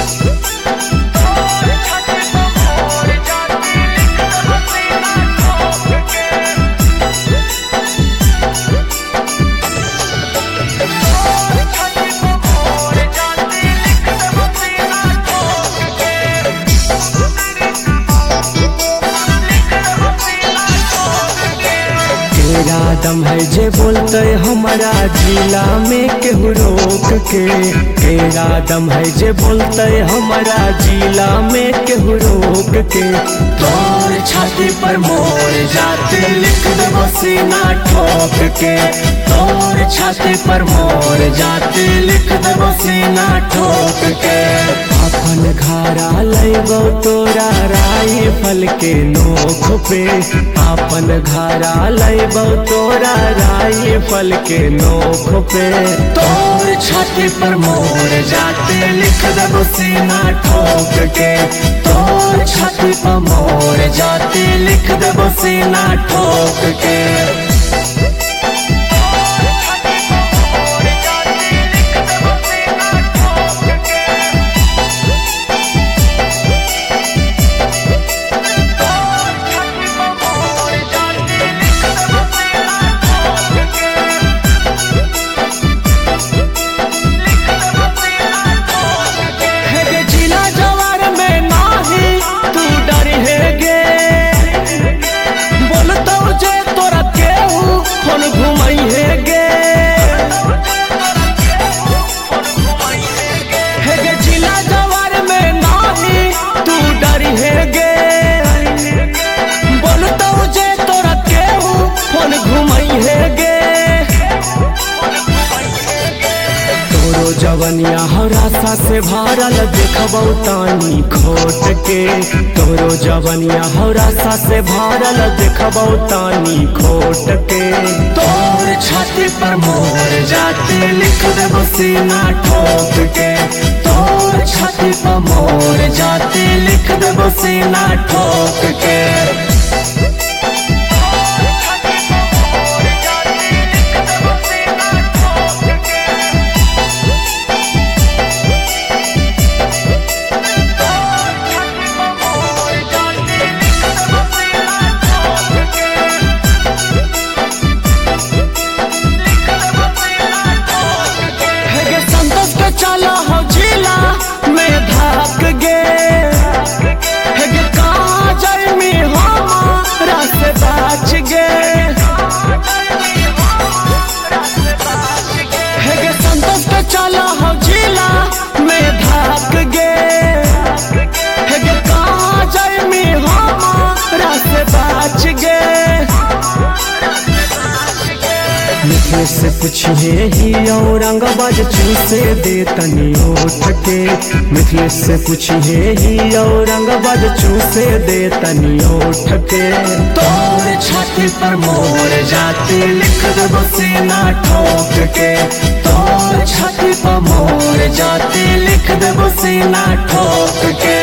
तेरा दम है जे बोलते हमारा जिला में केहू रोक के तेरा दम है जे बोलते हमारा जिला में केहू रोक के तोर छाती पर मोर जाते लिख देबो सीना ठोक के तोर छाती पर मोर जाते लिख देबो सीना ठोक के अपन घरा लैबो तोरा राइफल के नोख पे अपन घरा लैबो तोरा राइफल के नोख पे तोर छाती पर मोर जाते लिख देबो सीना ठोक के तोर छाती पर मोर जाते लिख देबो सीना ठोक के है गे जिला जवार में नाही तू डर है गे बोलतो जे तोरा केहू फोन घुमाई है गे है गे जिला जवार में नाही तू डर है गे बोलतो जे तोरा केहू फोन घुमाई है गे तोरो जवनिया हरासा से भरल देखबौ तानी खोट के तोरो जवनिया हरासा से भरल देखबौ तानी खोट के तोर छाती पर मोर जाते लिख देबो सीना ठोक के तोर छाती पर मोर जाते लिख देबो सीना ठोक के है गे संतोष के चला हो जिला में भाग गे है गे कहाँ जाई मी हमारा से बाच गे है गे संतोष के चला हो जिला में भाग गे है गे कहाँ जाई मी हमारा से बाच गे मिठे से पूछिए ही औरंगाबाद चूसे दे तनी उठ के मिथिले से पूछिए ही औरंगाबाद चूसे दे तनी उठ के तोर छाती पर मोर जाते लिख देबो सीना ठोक के तोर छाती पर मोर जाते लिख देबो सीना ठोक के